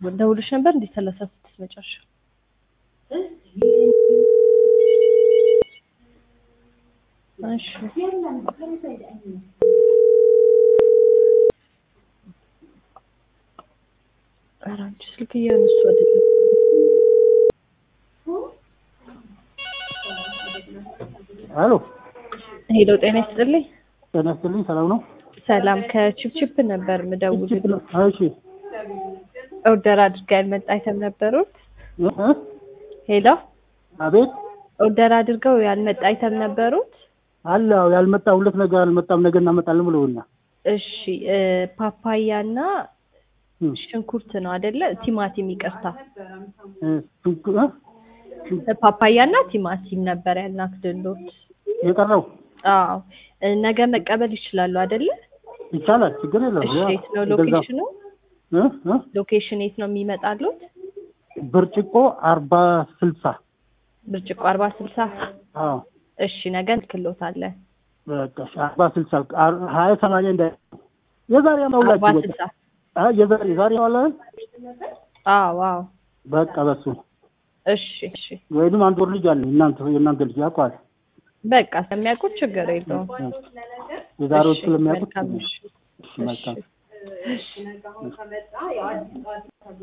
ደውልሽ ነበር እንዴ? ሰላሳ ስድስት መጨረሻ እሺ ኧረ አንቺ ስልክ እያነሱ አይደለም። አሎ ሄሎ ጤና ይስጥልኝ። ጤና ይስጥልኝ። ሰላም ነው? ሰላም ከቺፕቺፕ ነበር ምደውልልኝ። እሺ ኦርደር አድርጋ ያልመጣ አይተም ነበሩት። እ? ሄሎ አቤት ኦርደር አድርገው ያልመጣ አይተም ነበሩት። አለ አዎ፣ ያልመጣ ሁለት ነገር አልመጣም፣ ነገ እናመጣለን ብለውና እሺ እ ፓፓያና ሽንኩርት ነው አይደለ? ቲማቲም ይቅርታ፣ ፓፓያና ቲማቲም ነበር ያልናክድሎት። የቀረው አዎ እ ነገ መቀበል ይችላሉ አይደለ? ይቻላል፣ ችግር የለም። እሺ ያ የት ነው የገዛ- ሎኬሽኑ? እ? እ? ሎኬሽን የት ነው የሚመጣሉት? ብርጭቆ አርባ ስልሳ ብርጭቆ አርባ ስልሳ አዎ እሺ ነገ እንልክሎታለን። በቃ እሺ፣ አርባ ስልሳ አር- ሀያ ሰማንያ እንዳ የዛሬ አርባ ማውላችሁ ስልሳ አ የዛሬ የዛሬ ማውላ አዎ አዎ በቃ በሱ እሺ እሺ ወይንም አንድ ወር ልጅ አለ እናንተ የእናንተ ልጅ ያውቀዋል። በቃ ስለሚያውቁት ችግር የለውም። የዛሬዎች እሺ ስለሚያውቁት መልካም እሺ እሺ መልካም እሺ